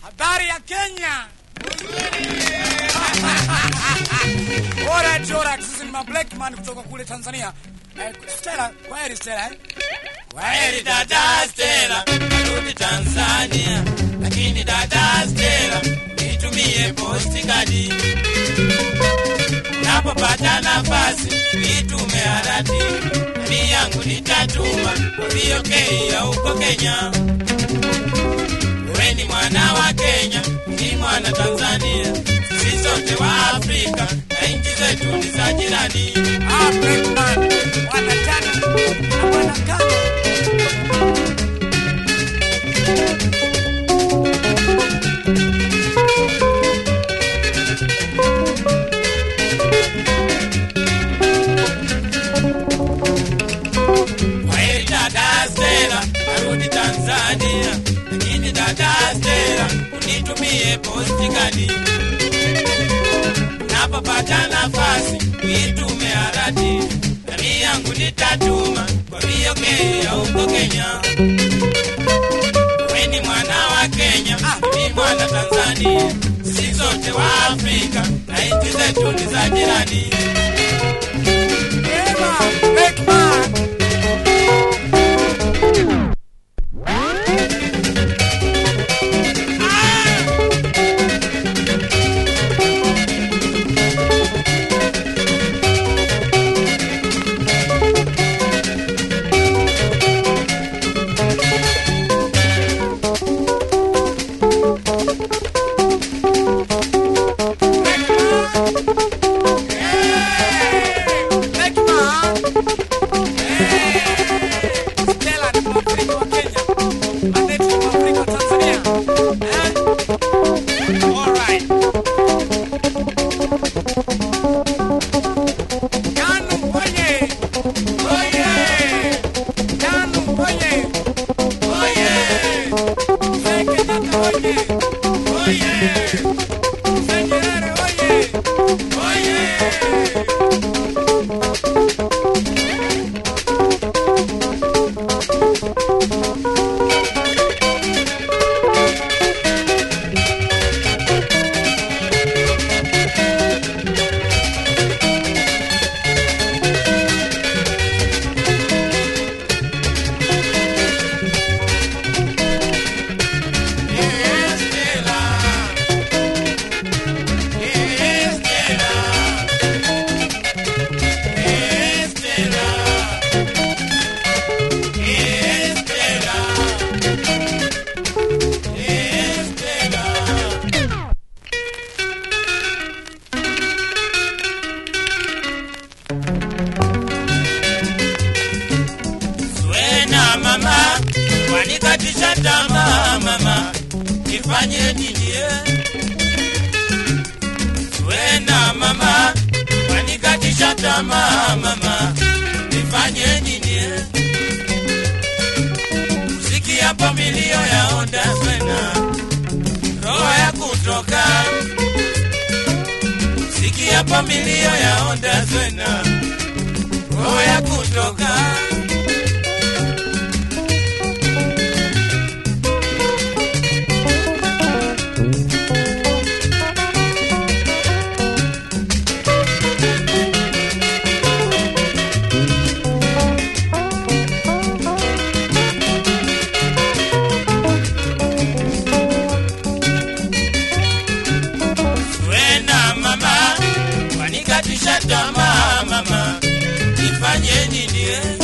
Habari ya Kenya. Alright, alright. Sisi ni ma black man kutoka kule Tanzania. Eh, Stella, kwaheri Stella eh? Kwaheri dada Stella, narudi Tanzania, lakini dada Stella, nitumie postikadi napopata nafasi, nitume harati ni yangu nitatuma viokei ya huko Kenya. Wewe ni mwana wa Kenya, ni mwana Tanzania, sisi sote wa Afrika na nchi zetu ni za jirani. Ah, black man. Wana tano na wana kano. Kwaheri dada Stella, narudi Tanzania, lakini dada Stella, unitumie postikadi napopata nafasi, nitume harati nami yangu nitatuma kwa viokei ya huko Kenya. We ni mwana wa Kenya, ni mwana Tanzania, si zote wa Afrika na nchi zetu ni za jirani. Ema, black man. Black man. Stella ni Mwafrika wa Kenya. Annette ni Mwafrika wa Tanzania. Eh? Alright. Kanu oye. Oye. Kanu oye. Oye. Mzee Kenyatta oye. Oye. Mzee Nyerere oye. Oye. Wena mama, wanikatisha tamaa mama, nifanye nini? eh? Wena mama, wanikatisha tamaa mama, nifanye nini? eh? Sikiapo milio ya onda swena, roho ya kutoka. Sikiapo milio ya onda swena, roho ya kutoka. Wena mama, wanikatisha tamaa mama, nifanye nini? eh?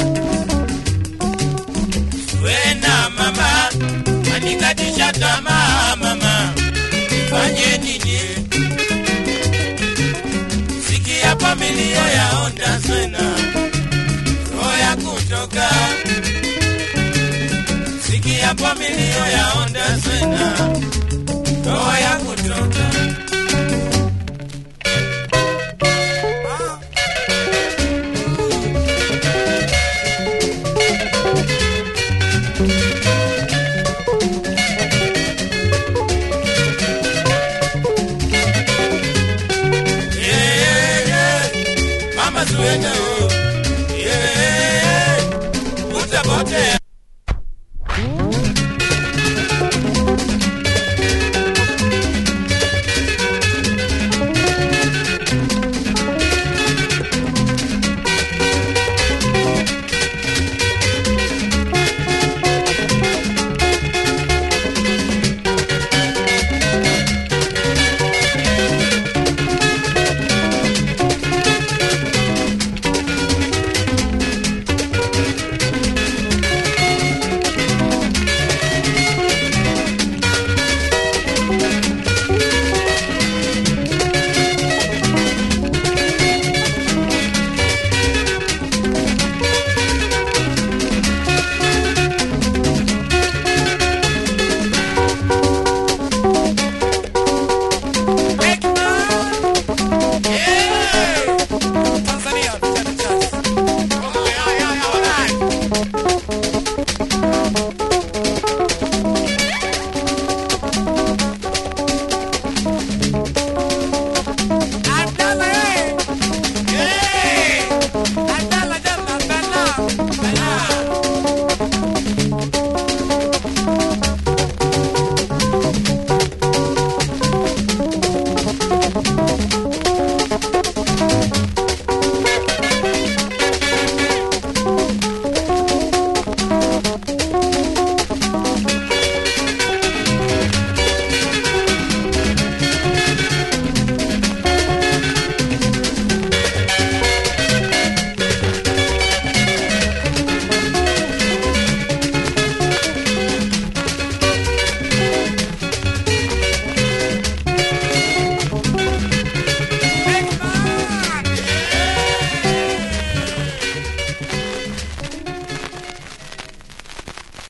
Wena mama, wanikatisha tamaa mama, nifanye nini? eh? Sikia familia ya onda swena, roho ya kutoka. Sikia familia ya onda swena,